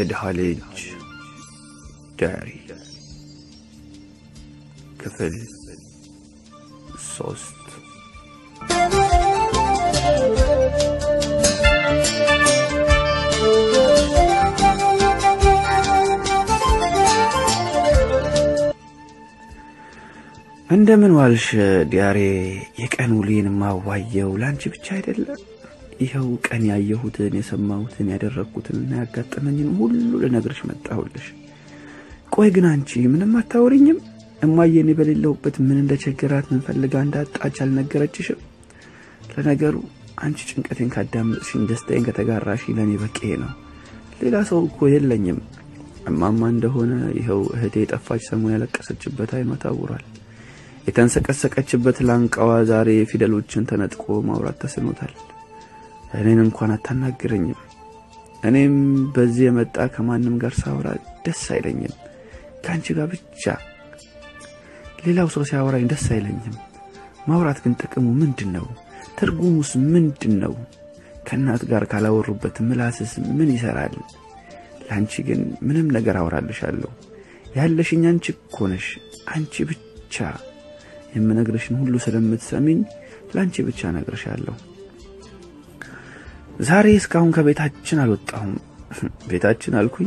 የድሃ ልጅ ዳሪ ክፍል ሶስት እንደምን ዋልሽ ዲያሬ? የቀን ውሌን ማዋየው ለአንቺ ብቻ አይደለም። ይኸው ቀን ያየሁትን የሰማሁትን ያደረግኩትንና ያጋጠመኝን ሁሉ ልነግርሽ መጣሁልሽ። ቆይ ግን አንቺ ምንም አታወሪኝም? እማዬ እኔ በሌለሁበት ምን እንደቸገራት ምን ፈልጋ እንዳጣች አልነገረችሽም? ለነገሩ አንቺ ጭንቀቴን ካዳመጥሽኝ፣ ደስታዬን ከተጋራሽ ለእኔ በቂ ነው። ሌላ ሰው እኮ የለኝም። እማማ እንደሆነ ይኸው እህቴ የጠፋች ሰሞን ያለቀሰችበት አይኗ ታውሯል። የተንሰቀሰቀችበት ላንቃዋ ዛሬ ፊደሎችን ተነጥቆ ማውራት ተስኖታል። እኔን እንኳን አታናግረኝም። እኔም በዚህ የመጣ ከማንም ጋር ሳወራ ደስ አይለኝም፣ ከአንቺ ጋር ብቻ። ሌላው ሰው ሲያወራኝ ደስ አይለኝም። ማውራት ግን ጥቅሙ ምንድን ነው? ትርጉሙስ ምንድን ነው? ከእናት ጋር ካላወሩበት ምላስስ ምን ይሰራል? ለአንቺ ግን ምንም ነገር አወራልሻለሁ። ያለሽኝ አንቺ እኮ ነሽ፣ አንቺ ብቻ። የምነግርሽን ሁሉ ስለምትሰሚኝ ለአንቺ ብቻ እነግርሻለሁ። ዛሬ እስካሁን ከቤታችን አልወጣሁም። ቤታችን አልኩኝ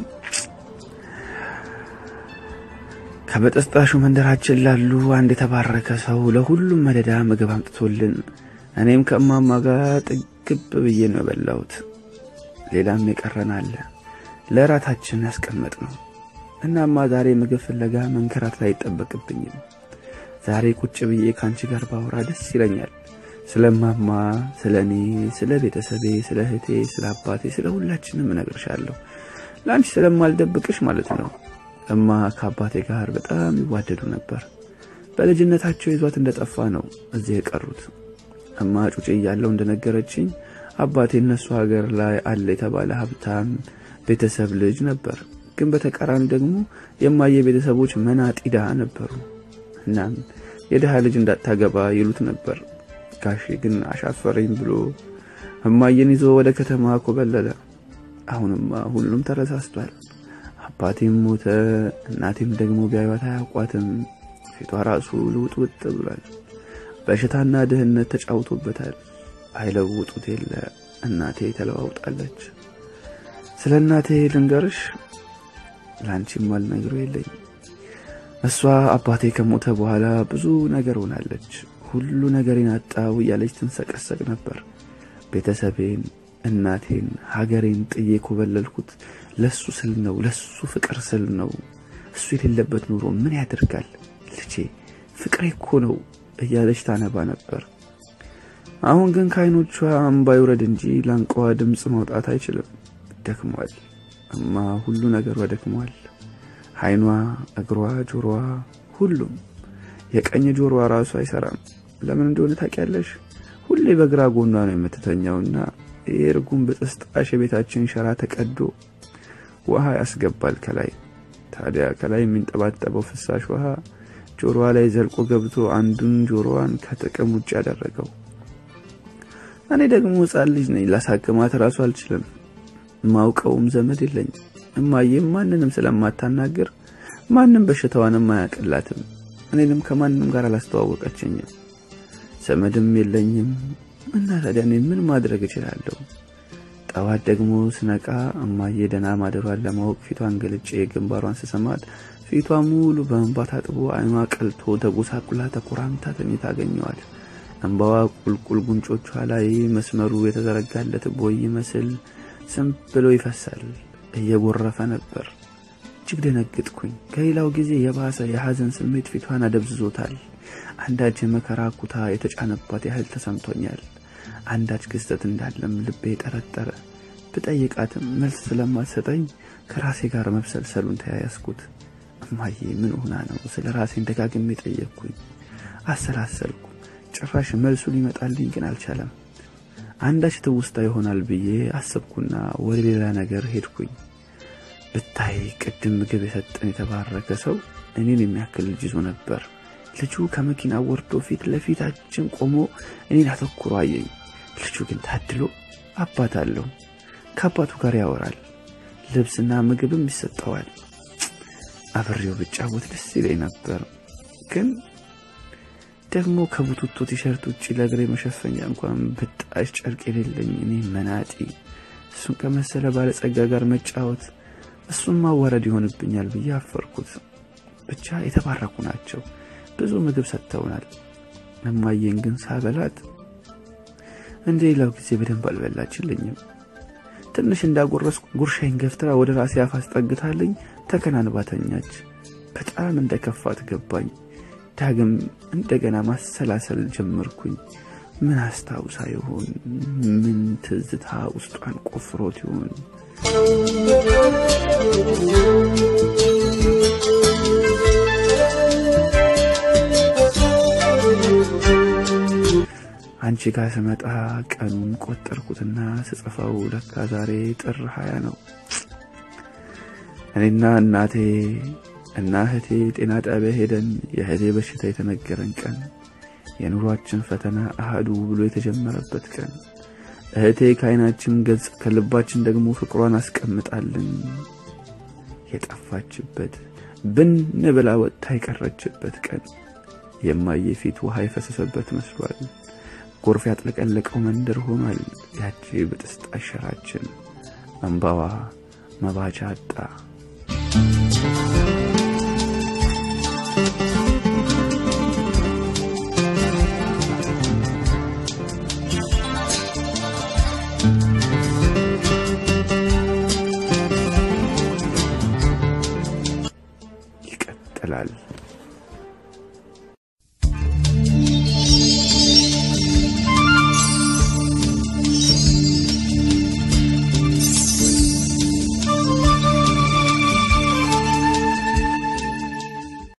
ከበጠስጣሹ መንደራችን ላሉ አንድ የተባረከ ሰው ለሁሉም መደዳ ምግብ አምጥቶልን እኔም ከእማማ ጋር ጥግብ ብዬ ነው የበላሁት። ሌላም የቀረን አለ ለእራታችን ያስቀመጥ ነው። እናማ ዛሬ ምግብ ፍለጋ መንከራት ላይ አይጠበቅብኝም። ዛሬ ቁጭ ብዬ ከአንቺ ጋር ባወራ ደስ ይለኛል። ስለ እማማ፣ ስለ እኔ፣ ስለ ቤተሰቤ፣ ስለ እህቴ፣ ስለ አባቴ፣ ስለ ሁላችንም እነግርሻለሁ። ለአንቺ ስለማልደብቅሽ ማለት ነው። እማ ከአባቴ ጋር በጣም ይዋደዱ ነበር። በልጅነታቸው ይዟት እንደጠፋ ነው እዚህ የቀሩት። እማ ጩጬ እያለው እንደነገረችኝ አባቴ እነሱ ሀገር ላይ አለ የተባለ ሀብታም ቤተሰብ ልጅ ነበር። ግን በተቃራኒ ደግሞ የማየ ቤተሰቦች መናጢ ድሃ ነበሩ። እናም የድሃ ልጅ እንዳታገባ ይሉት ነበር። ጋሼ ግን አሻፈረኝ ብሎ እማየን ይዞ ወደ ከተማ ኮበለለ። አሁንማ ሁሉም ተረሳስቷል። አባቴም ሞተ፣ እናቴም ደግሞ ቢያዩት አያውቋትም። ፊቷ ራሱ ልውጥውጥ ብሏል። በሽታና ድህነት ተጫውቶበታል። አይለውጡት የለ እናቴ ተለዋውጣለች። ስለ እናቴ ልንገርሽ፣ ለአንቺም አልነግረው የለኝ። እሷ አባቴ ከሞተ በኋላ ብዙ ነገር ሆናለች። ሁሉ ነገሬን አጣው እያለች ትንሰቀሰቅ ነበር። ቤተሰቤን፣ እናቴን፣ ሀገሬን ጥዬ ኮበለልኩት ለሱ ስል ነው፣ ለሱ ፍቅር ስል ነው። እሱ የሌለበት ኑሮ ምን ያደርጋል ልጄ፣ ፍቅሬ እኮ ነው እያለች ታነባ ነበር። አሁን ግን ከዓይኖቿ እምባ ይውረድ እንጂ ላንቃዋ ድምፅ ማውጣት አይችልም። ደክሟል። እማ ሁሉ ነገሯ ደክሟል። ዓይኗ፣ እግሯ፣ ጆሮዋ፣ ሁሉም የቀኝ ጆሮዋ ራሱ አይሰራም። ለምን እንደሆነ ታውቂያለሽ? ሁሌ በግራ ጎኗ ነው የምትተኛውና የእርጉም በጥስጣሽ የቤታችን ሸራ ተቀዶ ውሃ ያስገባል ከላይ። ታዲያ ከላይ የሚንጠባጠበው ፍሳሽ ውሃ ጆሮዋ ላይ ዘልቆ ገብቶ አንዱን ጆሮዋን ከጥቅም ውጭ ያደረገው። እኔ ደግሞ ሕፃን ልጅ ነኝ። ላሳክማት ራሱ አልችልም። ማውቀውም ዘመድ የለኝም። እማዬም ማንንም ስለማታናግር ማንም በሽታዋንም አያቅላትም። እኔንም ከማንም ጋር አላስተዋወቀችኝም። ዘመድም የለኝም እና ታዲያ እኔ ምን ማድረግ እችላለሁ? ጠዋት ደግሞ ስነቃ እማዬ ደህና ማደሯን ለማወቅ ፊቷን ገልጬ ግንባሯን ስሰማት ፊቷ ሙሉ በእንባ ታጥቦ ዓይኗ ቀልቶ ተጎሳቁላ ተኮራምታ ተኝታ አገኘዋል። እንባዋ ቁልቁል ጉንጮቿ ላይ መስመሩ የተዘረጋለት ቦይ ይመስል ዝም ብሎ ይፈሳል። እየጎረፈ ነበር። እጅግ ደነግጥኩኝ። ከሌላው ጊዜ የባሰ የሐዘን ስሜት ፊቷን አደብዝዞታል። አንዳች የመከራ ኩታ የተጫነባት ያህል ተሰምቶኛል። አንዳች ክስተት እንዳለም ልቤ ጠረጠረ። ብጠይቃትም መልስ ስለማትሰጠኝ ከራሴ ጋር መብሰልሰሉን ተያያዝኩት። እማዬ ምን ሆና ነው? ስለ ራሴን ደጋግሜ ጠየቅኩኝ። አሰላሰልኩ። ጭራሽ መልሱ ሊመጣልኝ ግን አልቻለም። አንዳች ትውስታ ይሆናል ብዬ አሰብኩና ወደ ሌላ ነገር ሄድኩኝ። ብታይ ቅድም ምግብ የሰጠን የተባረከ ሰው እኔን የሚያክል ልጅ ይዞ ነበር። ልጁ ከመኪና ወርዶ ፊት ለፊታችን ቆሞ እኔን አተኩሮ አየኝ። ልጁ ግን ታድሎ አባት አለው። ከአባቱ ጋር ያወራል። ልብስና ምግብም ይሰጠዋል። አብሬው ብጫወት ደስ ይለኝ ነበር። ግን ደግሞ ከቡቱቶ ቲሸርት ውጭ ለእግሬ መሸፈኛ እንኳን ብጣሽ ጨርቅ የሌለኝ እኔ መናጢ እሱን ከመሰለ ባለጸጋ ጋር መጫወት እሱን ማዋረድ ይሆንብኛል ብዬ አፈርኩት። ብቻ የተባረኩ ናቸው። ብዙ ምግብ ሰጥተውናል። እማዬን ግን ሳበላት እንደ ሌላው ጊዜ በደንብ አልበላችልኝም። ትንሽ እንዳጎረስኩ ጉርሻይን ገፍትራ ወደ ራሴ አፍ አስጠግታልኝ ተከናንባ ተኛች። በጣም እንደ ከፋት ገባኝ። ዳግም እንደገና ማሰላሰል ጀመርኩኝ። ምን አስታውሳ ይሆን? ምን ትዝታ ውስጧን ቆፍሮት ይሆን? አንቺ ጋር ስመጣ ቀኑን ቆጠርኩትና ስጽፈው ለካ ዛሬ ጥር ሀያ ነው። እኔና እናቴ እና እህቴ ጤና ጣቢያ ሄደን የእህቴ በሽታ የተነገረን ቀን፣ የኑሯችን ፈተና አህዱ ብሎ የተጀመረበት ቀን፣ እህቴ ከዓይናችን ገጽ ከልባችን ደግሞ ፍቅሯን አስቀምጣልን የጠፋችበት ብን ብላ ወጥታ የቀረችበት ቀን፣ የማየ ፊት ውሃ የፈሰሰበት መስሏል። ጎርፍ ያጥለቀለቀው መንደር ሆኗል። ያቺ ብጥስጣ ሸራችን እንባዋ መባቻ አጣ። ይቀጥላል።